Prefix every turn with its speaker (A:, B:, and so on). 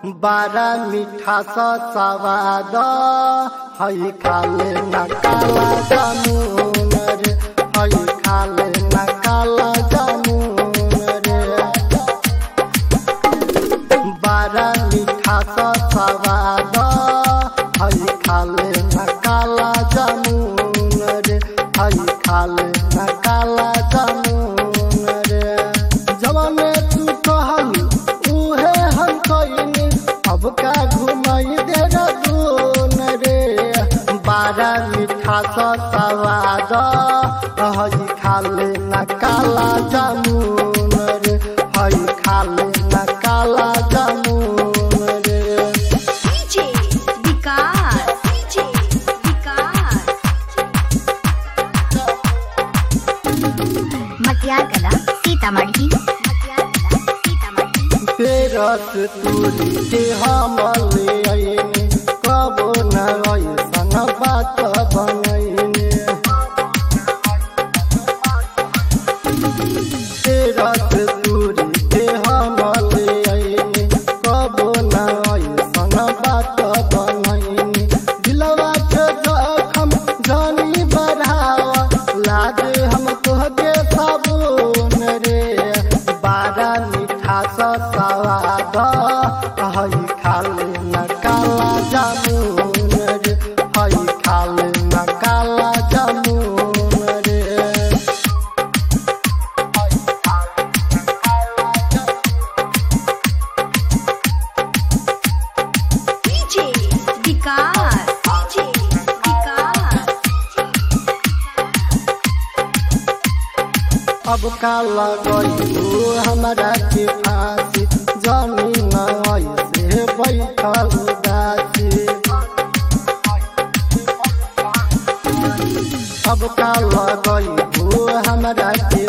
A: बारा मीठा सा सवाद हई खाले न काला जामुन रे हई खाले न काला जामुन रे बारा मीठा सा सवाद हई खाले न काला जामुन रे हई खाले न काला जामुन रे जवाने तू कहनी उहे हम कइनी अब का घुमाई दे दून रे बारा मीठा सा सवाद हई खाले न काला जामुन रे हई खाले न काला जामुन रे
B: DJ विकास DJ विकास मटियार कला सीतामढ़ी मटियार कला सीतामढ़ी
A: तेरस तुरी के हम ले आईने कबो न ऐसन बात बनैने तेरस तुरी के हम ले आईने कबो न ऐसन बात बनैने दिलवा के जखम जानी बढ़ावा लागे हम तोहके साबुन रे बारा मीठा सा सवाद हई खाले न काला जामुन रे हई खाले न काला जामुन रे
B: DJ विकास DJ विकास
A: अब का लगू हमरा के फांसी जमीन ऐसे बैठल उदासी अब का लगू हमरा के